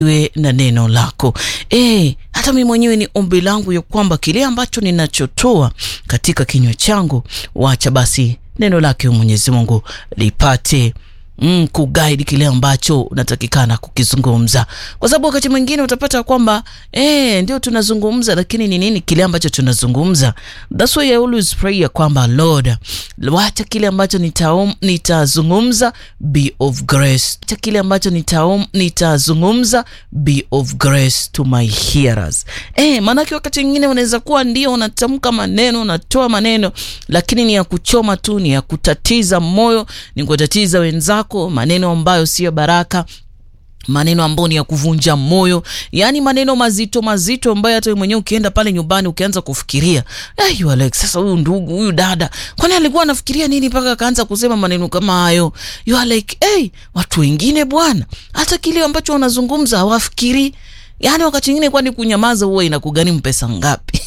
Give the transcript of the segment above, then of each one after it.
we na neno lako e, hata mimi mwenyewe ni ombi langu ya kwamba kile ambacho ninachotoa katika kinywa changu, wacha basi neno lake Mwenyezi Mungu lipate mm, kuguide kile ambacho unatakikana kukizungumza, kwa sababu wakati mwingine utapata kwamba eh, ndio tunazungumza, lakini ni nini kile ambacho tunazungumza? That's why I always pray ya kwamba Lord, wacha kile ambacho nitaom, nitazungumza be of grace, wacha kile ambacho nitaom, nitazungumza be of grace to my hearers. Eh, maanake wakati mwingine unaweza kuwa ndio unatamka maneno, unatoa maneno, lakini ni ya kuchoma tu, ni ya kutatiza moyo, ni kutatiza wenzako, maneno ambayo siyo baraka maneno ambayo ni ya kuvunja moyo, yaani maneno mazito mazito ambayo hata wewe mwenyewe ukienda pale nyumbani ukianza kufikiria hey, Alex, sasa huyu ndugu huyu dada kwani alikuwa anafikiria nini mpaka akaanza kusema maneno kama hayo? You are like hey, watu wengine bwana, hata kile ambacho wanazungumza hawafikiri. Yaani wakati mwingine, kwani kunyamaza huwa inakugharimu pesa ngapi?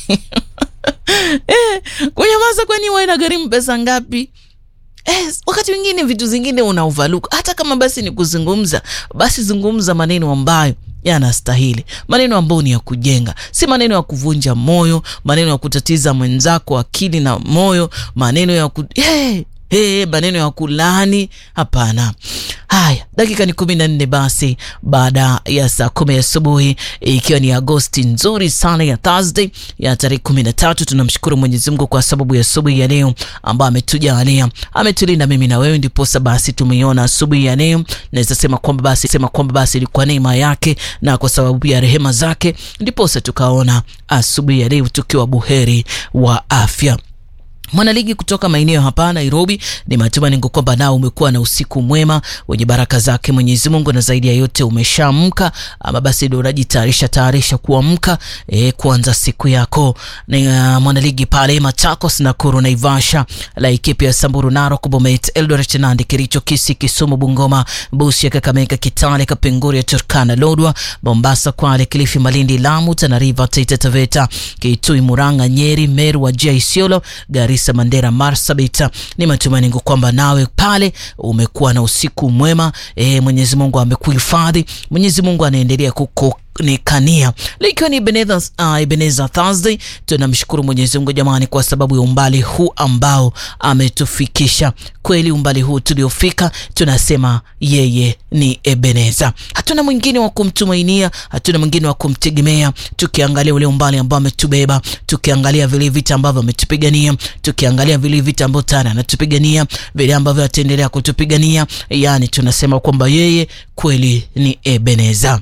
Eh, kunyamaza kwani huwa inagharimu pesa ngapi? Eh, wakati mwingine vitu zingine una overlook. Hata kama basi ni kuzungumza, basi zungumza maneno ambayo yanastahili, maneno ambayo ni ya kujenga, si maneno ya kuvunja moyo, maneno ya kutatiza mwenzako akili na moyo, maneno ya ku... hey, hey, maneno ya kulani. Hapana. Haya, dakika ni kumi na nne basi baada ya saa kumi asubuhi, ikiwa ni Agosti nzuri sana ya Thursday ya tarehe kumi na tatu. Tunamshukuru Mwenyezi Mungu kwa sababu ya asubuhi ya leo ambayo ametujalia, ametulinda mimi na wewe, ndiposa basi tumeiona asubuhi ya leo. Naweza sema kwamba basi sema kwamba basi ilikuwa neema yake na kwa sababu ya rehema zake, ndiposa tukaona asubuhi ya leo tukiwa buheri wa afya. Mwanaligi kutoka maeneo hapa Nairobi, ni matumaini yangu kwamba nao umekuwa na usiku mwema wenye baraka zake Mwenyezi Mungu, na zaidi ya yote umeshaamka ama basi ndio unajitayarisha tayarisha kuamka e, kuanza siku yako. Ni uh, mwanaligi pale Machakos, Nakuru, Naivasha, Laikipia, Samburu, Narok, Bomet, Eldoret, Nandi, Kericho, Kisii, Kisumu, Bungoma, Busia, Kakamega, Kitale, Kapenguria, Turkana, Lodwa, Mombasa, Kwale, Kilifi, Malindi, Lamu, Tana River, Taita Taveta, Kitui, Murang'a, Nyeri, Meru, Wajir, Isiolo, Garissa, Mandera, Marsabit. Ni matumaini yangu kwamba nawe pale umekuwa na usiku mwema. E, Mwenyezi Mungu amekuhifadhi. Mwenyezi Mungu anaendelea kuko ni kania likiwa ni Ebenezer, uh, Ebenezer Thursday. Tunamshukuru Mwenyezi Mungu jamani, kwa sababu ya umbali huu ambao ametufikisha. Kweli umbali huu tuliofika, tunasema yeye ni Ebenezer. Hatuna mwingine wa kumtumainia, hatuna mwingine wa kumtegemea. Tukiangalia ule umbali ambao ametubeba, tukiangalia vile vita ambavyo ametupigania, tukiangalia vile vita ambavyo tena anatupigania, vile ambavyo ataendelea kutupigania, yani tunasema kwamba yeye kweli ni Ebenezer.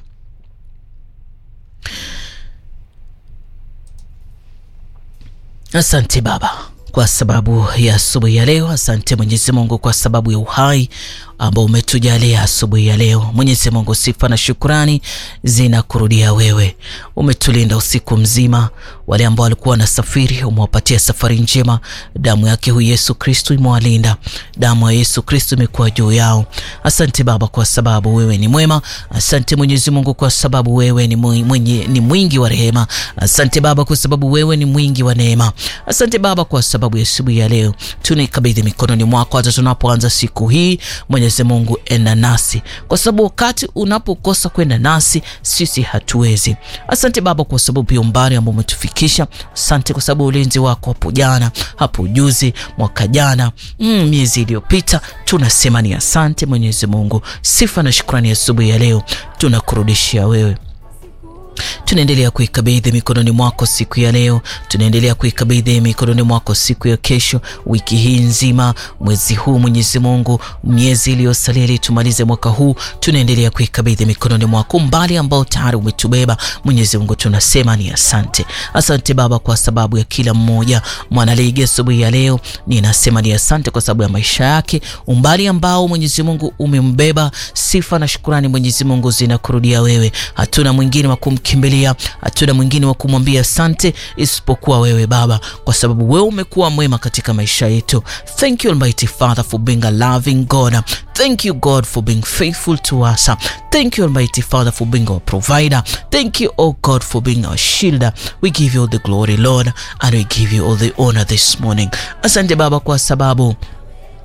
Asante Baba kwa sababu ya asubuhi ya leo. Asante Mwenyezi Mungu kwa sababu ya uhai ambao umetujalia asubuhi ya leo. Mwenyezi Mungu, sifa na shukrani zinakurudia wewe. Umetulinda usiku mzima, wale ambao walikuwa wanasafiri umewapatia safari njema. Damu yake huyu Yesu Kristo imewalinda, damu ya Yesu Kristo imekuwa juu yao. Asante Baba kwa sababu wewe ni mwema. Asante Mwenyezi Mungu kwa sababu wewe ni, mwenye, ni mwingi wa rehema. Asante Baba kwa sababu wewe ni mwingi wa neema. Asante Baba kwa sababu ya asubuhi ya leo tunaikabidhi mikononi mwako hata tunapoanza siku hii. Mwenyezi Mungu enda nasi, kwa sababu wakati unapokosa kwenda nasi sisi hatuwezi. Asante Baba kwa sababu pia umbali ambao umetufikisha. Asante kwa sababu ulinzi wako hapo jana, hapo juzi, mwaka jana, mm, miezi iliyopita. Tunasema ni asante Mwenyezi Mungu. Sifa na shukrani asubuhi ya leo tunakurudishia wewe tunaendelea kuikabidhi mikononi mwako siku ya leo, tunaendelea kuikabidhi mikononi mwako siku ya kesho, wiki hii nzima, mwezi huu. Mwenyezi Mungu, miezi iliyosalia ili tumalize mwaka huu, tunaendelea kuikabidhi mikononi mwako, mbali ambao tayari umetubeba. Mwenyezi Mungu, tunasema ni asante. Asante Baba kwa sababu ya kila mmoja mwanaligi asubuhi ya leo, ninasema ni asante kwa sababu ya maisha yake, umbali ambao Mwenyezi Mungu umembeba. Sifa na shukurani Mwenyezi Mungu zinakurudia wewe, hatuna mwingine wa kumkimbilia hatuna mwingine wa kumwambia asante isipokuwa wewe Baba, kwa sababu wewe umekuwa mwema katika maisha yetu. Thank you Almighty Father for being a loving God. Thank you God for being faithful to us. Thank you Almighty Father for being our provider. Thank you oh God for being our shield. We give you all the glory Lord and we give you all the honor this morning. Asante Baba kwa sababu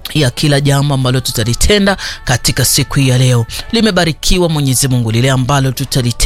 ya kila jambo ambalo tutalitenda katika siku hii ya leo. Limebarikiwa Mwenyezi Mungu lile ambalo tutalitenda